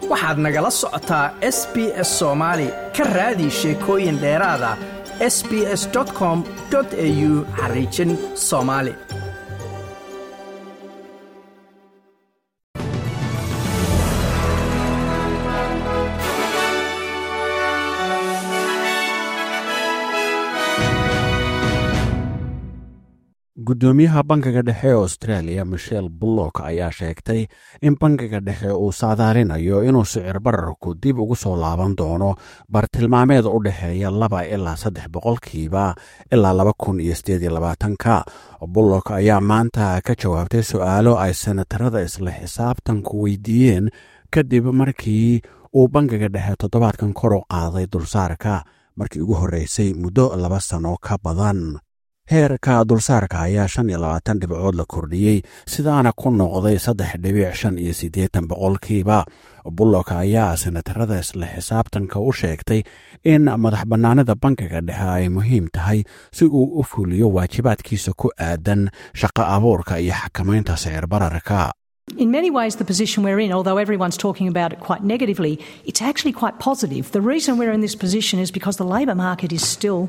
waxaad nagala socotaa s b s soomaali ka raadi sheekooyin dheeraada s b s com au xariijin soomaali guddoomiyaha bankiga dhexe ee australia michel bullock ayaa sheegtay in bankiga dhexe uu saadaalinayo inuu sicir bararku dib ugu soo laaban doono bartilmaameed u dhexeeya laba ilaa saddex boqolkiiba ilaa laba kun iyo sideed iyo labaatanka bullock ayaa maanta ka jawaabtay su-aalo ay senatarada isla xisaabtanku weydiiyeen kadib markii uu bankiga dhexe toddobaadkan kor u qaaday dulsaarka markii ugu horreysay muddo laba sano ka badan heerka dulsaarka ayaa shan iyo labaatan dhibcood la kordhiyey sidaana ku noqday saddex dhibic shan iyo siddeetan boqolkiiba bullock ayaa senatarada isla xisaabtanka u sheegtay in madax bannaanida bankiga dhexe ay muhiim tahay si uu u fuliyo waajibaadkiisa ku aadan shaqo abuurka iyo xakamaynta sicir bararka In many ways, the position we're in, although everyone's talking about it quite negatively, it's actually quite positive. The reason we're in this position is because the labour market is still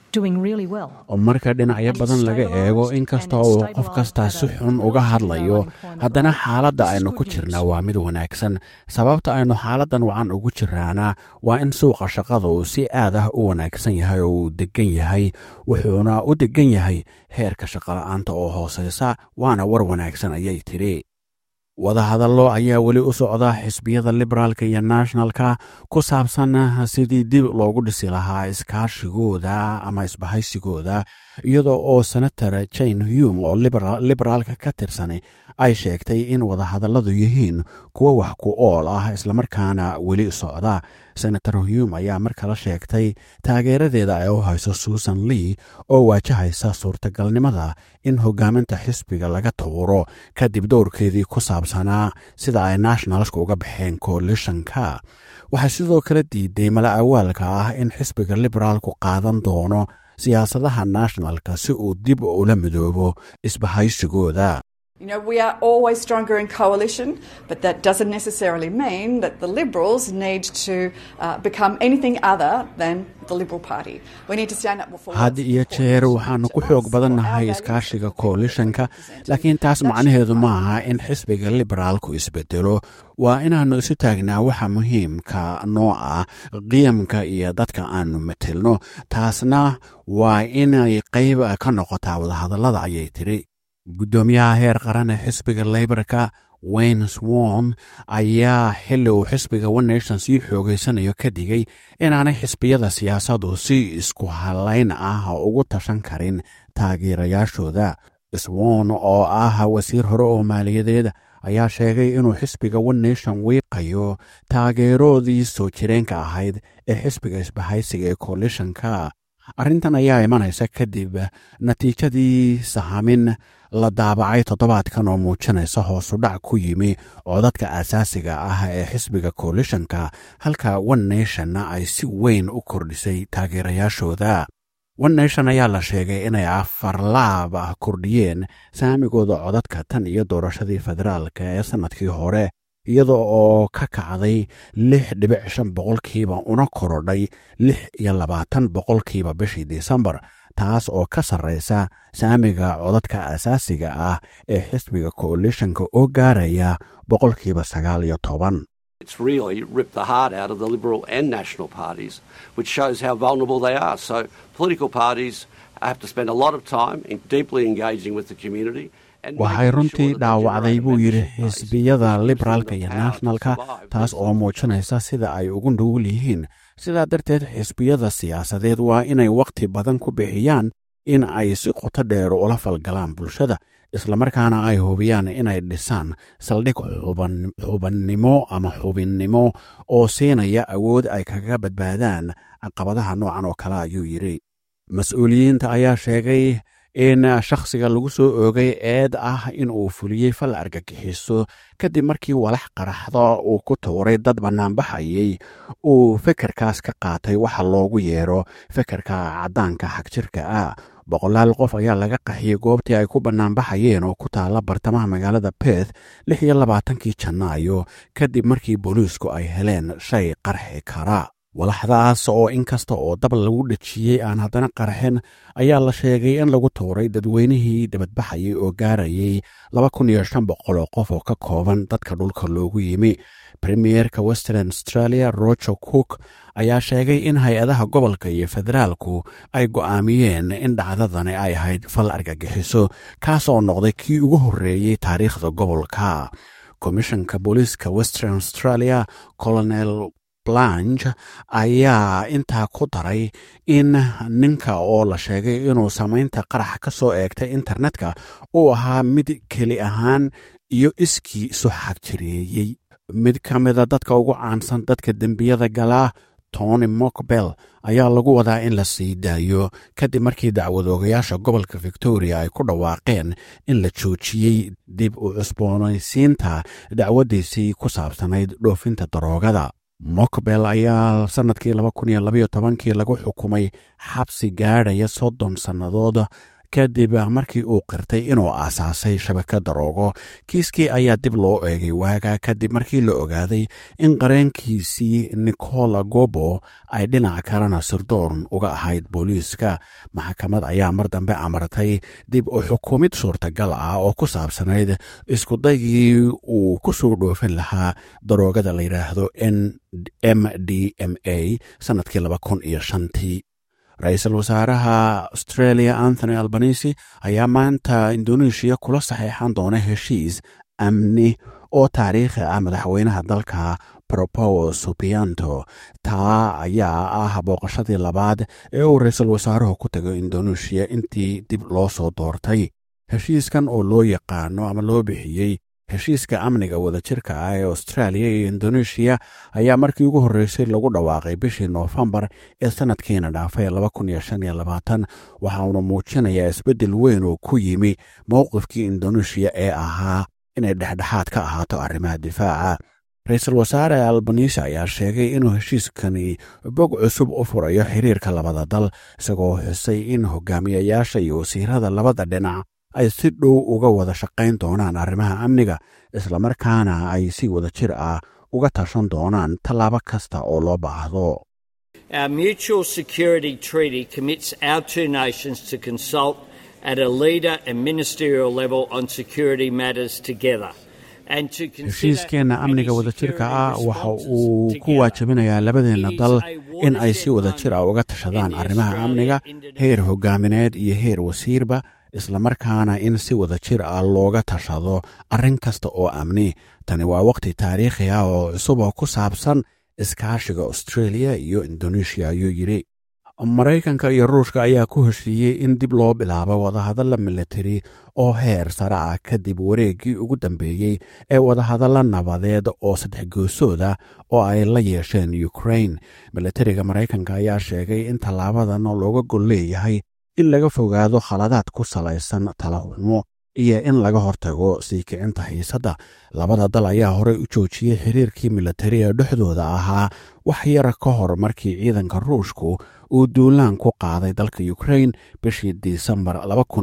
marka dhinacyo badan laga eego inkasta uu qof kastaa si xun uga hadlayo haddana xaaladda aynu ku jirnaa waa mid wanaagsan sababta aynu xaaladdan wacan ugu jiraana waa in suuqa shaqada uu si aad ah u wanaagsan yahay oo uu degan yahay wuxuuna u degan yahay heerka shaqola'aanta oo hooseysa waana war wanaagsan ayay tidhi wadahadallo ayaa weli u socda xisbiyada liberaalka iyo nationalka ku saabsan sidii dib loogu dhisi lahaa iskaashigooda ama isbahaysigooda iyadoo oo senator jane hume oo liberaalka ka tirsan ay sheegtay in wadahadalladu yihiin kuwo wax ku ool ah islamarkaana weli socda senator hume ayaa mar kale sheegtay taageeradeeda ay u hayso susan lee oo waajahaysa suurtagalnimada in hogaaminta xisbiga laga tuuro kadib dowrkeedii ku saabsanaa sida ay nationalska uga baxeen coalitionka waxaa sidoo kale diiday mala awaalka ah in xisbiga liberaalku qaadan doono siyaasadaha nationalka si uu dib ula midoobo isbahaysigooda You know, we are always stronger in coalition, but that doesn't necessarily mean that the Liberals need to uh, become anything other than the Liberal Party. We need to stand up for had iyo jeer waxaanu ku xoog badannahay iskaashiga coalitionka laakiin taas macnaheedu maaha in xisbiga liberaalku isbedelo waa inaannu isu taagnaa waxa muhiimka noo ah qiyamka iyo dadka aannu matelno taasna waa inay qayb ka noqotaa wadahadallada ayay tidhi guddoomiyaha heer qaran ee xisbiga leybarka wayne swon ayaa xilli uu xisbiga one nation sii xoogeysanayo ka digay inaanay xisbiyada siyaasadu si isku halayn ah ugu tashan karin taageerayaashooda swon oo ah wasiir hore oo maaliyadeed ayaa sheegay inuu xisbiga one nation wiiqayo taageeroodii soo jireenka ahayd ee xisbiga isbahaysiga ee coalitionka arrintan ayaa imanaysa kadib natiijadii sahamin la daabacay toddobaadkan oo muujinaysa hoosudhac ku yimi codadka asaasiga ah ee xisbiga coalitionka halka one nationna ay si weyn u kordhisay taageerayaashooda one nation ayaa la sheegay inay afar laab ah kordhiyeen saamigooda codadka tan iyo doorashadii federaalka ee sannadkii hore iyada oo ka kacday lix dhibic shan boqolkiiba una korodhay lix iyo labaatan boqolkiiba bishii disembar taas oo ka sarraysa saamiga codadka asaasiga ah ee xisbiga coalitionka oo gaaraya boqolkiiba sagaal iyo toban It's really ripped the heart out of the Liberal and National parties, which shows how vulnerable they are. So, political parties have to spend a lot of time in deeply engaging with the community. waxay runtii dhaawacday buu yidhi xisbiyada liberaalka iyo nationalka taas oo muujinaysa sida ay ugu nugul yihiin sidaa darteed xisbiyada siyaasadeed waa inay wakhti badan ku bixiyaan in ay si qoto dheer ula falgalaan bulshada islamarkaana ay hubiyaan inay dhisaan saldhig xubannimo ama xubinnimo oo siinaya awood ay kaga badbaadaan caqabadaha noocan oo kale ayuu yidhi mas-uuliyiinta ayaa sheegay in shakhsiga lagu soo oogay eed ah in uu fuliyey fal argagixiso kadib markii walax qaraxda uu ku tuuray dad bannaanbaxayay uu fekerkaas ka qaatay waxa loogu yeero fekerka caddaanka xagjirka ah boqolaal qof ayaa laga qaxiyey goobtii ay ku bannaanbaxayeen oo ku taalla bartamaha magaalada beth lix iyo labaatankii janaayo kadib markii booliisku ay heleen shay qarxi kara walaxdaas oo in kasta oo dab lagu dhejiyey aan haddana qarxin ayaa la sheegay in lagu tuuray dadweynihii dabadbaxayay oo gaarayay laba kun iyo shan boqol oo qof oo ka kooban dadka dhulka loogu yimi premierka western australia roger cook ayaa sheegay in hay-adaha gobolka iyo federaalku ay go'aamiyeen in dhacdadani ay ahayd fal argagixiso kaasoo noqday kii ugu horreeyey taariikhda gobolka komishanka booliiska western australia colonel blanch ayaa intaa ku daray in ninka oo la sheegay inuu samaynta qarax ka soo eegtay internetka uu ahaa mid keli ahaan iyo iskii isu xagjireeyey mid ka mida dadka ugu caansan dadka dembiyada galaa tony mokbel ayaa lagu wadaa in la sii daayo kadib markii dacwadoogayaasha gobolka victoria ay ku dhawaaqeen in la joojiyey dib u cusboonaysiinta dacwaddiisii ku saabsanayd dhoofinta daroogada mokbel ayaa sannadkii laba kun iyo labaiyo tobankii lagu xukumay xabsi gaadhaya soddon sannadood kadib markii uu qirtay inuu aasaasay shabaka daroogo kiiskii ayaa dib loo eegay waaga kadib markii la ogaaday in qareenkiisii nicola gobo ay dhinac kalena sirdoon uga ahayd booliiska maxkamad ayaa mar dambe amartay dib u xukumid suurtagal ah oo ku saabsanayd iskudaygii uu ku soo dhoofin lahaa daroogada la yidhaahdo n m d m a sannadkii laba kun iyo shantii ra-iisul wasaaraha australia anthony albanisi ayaa maanta indoneeshiya kula saxeexan doona heshiis amni oo taariikhi ah madaxweynaha dalka propowo subianto taa ayaa ah booqashadii labaad ee uu ra-iisul wasaaruhu ku tago indoneeshiya intii dib loo soo doortay heshiiskan oo loo yaqaano ama loo bixiyey heshiiska amniga wadajirka ah ee australia iyo indoneeshiya ayaa markii ugu horreysay lagu dhawaaqay bishii noofembar ee sannadkiina dhaafay waxa uuna muujinayaa isbeddel weyn oo ku yimi mowqifkii indoneeshiya ee ahaa inay dhexdhexaad ka ahaato arrimaha difaaca ra-iisul wasaare albanisi ayaa sheegay inuu heshiiskani bog cusub u furayo xiriirka labada dal isagoo xusay in hogaamiyayaasha iyo wasiirada labada dhinac ay si dhow uga wada shaqayn doonaan arrimaha amniga islamarkaana ay si wada jir ah uga tashan doonaan tallaabo kasta oo loo baahdo Our mutual security treaty commits our two nations to consult at a leader and ministerial level on security matters together. heshiiskeenna amniga wadajirka ah waxa uu ku waajibinayaa labadeenna dal in ay si wadajir ah uga tashadaan arrimaha amniga heer hogaamineed iyo heer wasiirba islamarkaana in si wada jir ah looga tashado arrin kasta oo amni tani waa wakhti taariikhi ah oo cusub oo ku saabsan iskaashiga australia iyo indoneeshiya ayuu yidhi maraykanka iyo ruushka ayaa ku heshiiyey in dib loo bilaabo wadahadalla militari oo heer sare ah kadib wareeggii ugu dambeeyey ee wadahadalla nabadeed oo saddex goosooda oo ay la yeesheen ukrain militariga maraykanka ayaa sheegay in tallaabadan looga gol leeyahay in laga fogaado khaladaad ku salaysan talaxumo iyo in laga hortago sii kicinta xiisadda labada dal ayaa horey u joojiyey xiriirkii militari ee dhexdooda ahaa wax yara ka hor markii ciidanka ruushku uu duulaan ku qaaday dalka ukrain bishii disembar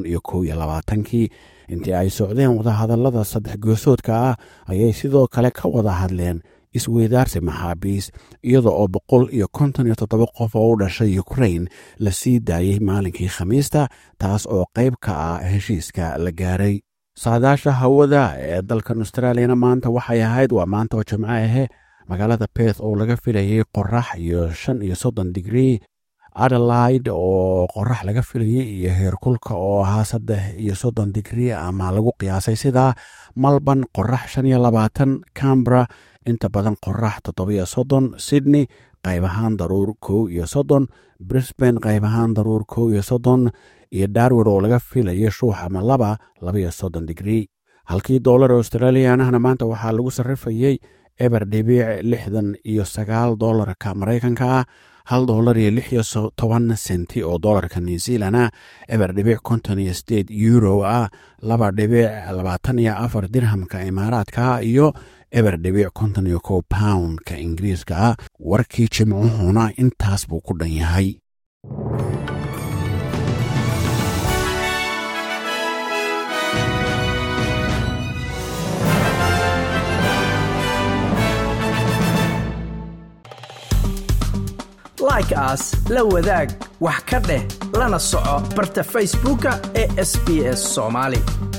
kii intii ay socdeen wadahadallada saddex goosoodka ah ayay sidoo kale ka wada hadleen isweydaarsi maxaabiis iyada oo boqol iyo konton iyo toddoba qof oo u dhashay ukrain la sii daayey maalinkii khamiista taas oo qayb ka ah heshiiska la gaaray saadaasha hawada ee dalkan australiyana maanta waxay ahayd waa maanta oo jimco ahe magaalada beth oo laga filayey qorax iyo shan iyo soddon digrii adelaide oo qorax laga filayey iyo heerkulka oo ahaa saddex iyo soddon digrii ama lagu qiyaasay sidaa malban qorax shan iyo labaatan cambra inta badan qorax toddobiyo soddon sydney qayb ahaan daruur kow iyo soddon brisbane qayb ahaan daruur kow iyo soddon iyo darwin oo laga filayo shuux ama laba labaiyo soddon digrii halkii doolar australianahna maanta waxaa lagu sarrifayey eber dhibiic lixdan iyo sagaal doolarka maraykanka ah hal doolar iyo lix iyo toban senti oo doolarka new zealana eber dhibic konton iyo sideed euro ah laba dhibic labaatan iyo afar dirhamka imaaraadka iyo eber dhibic konton iyo kow poundka ingiriiska ah warkii jimcuhuna intaas buu ku dhan yahay like aas la wadaag wax ka dheh lana soco barta facebooka ee sb s soomaali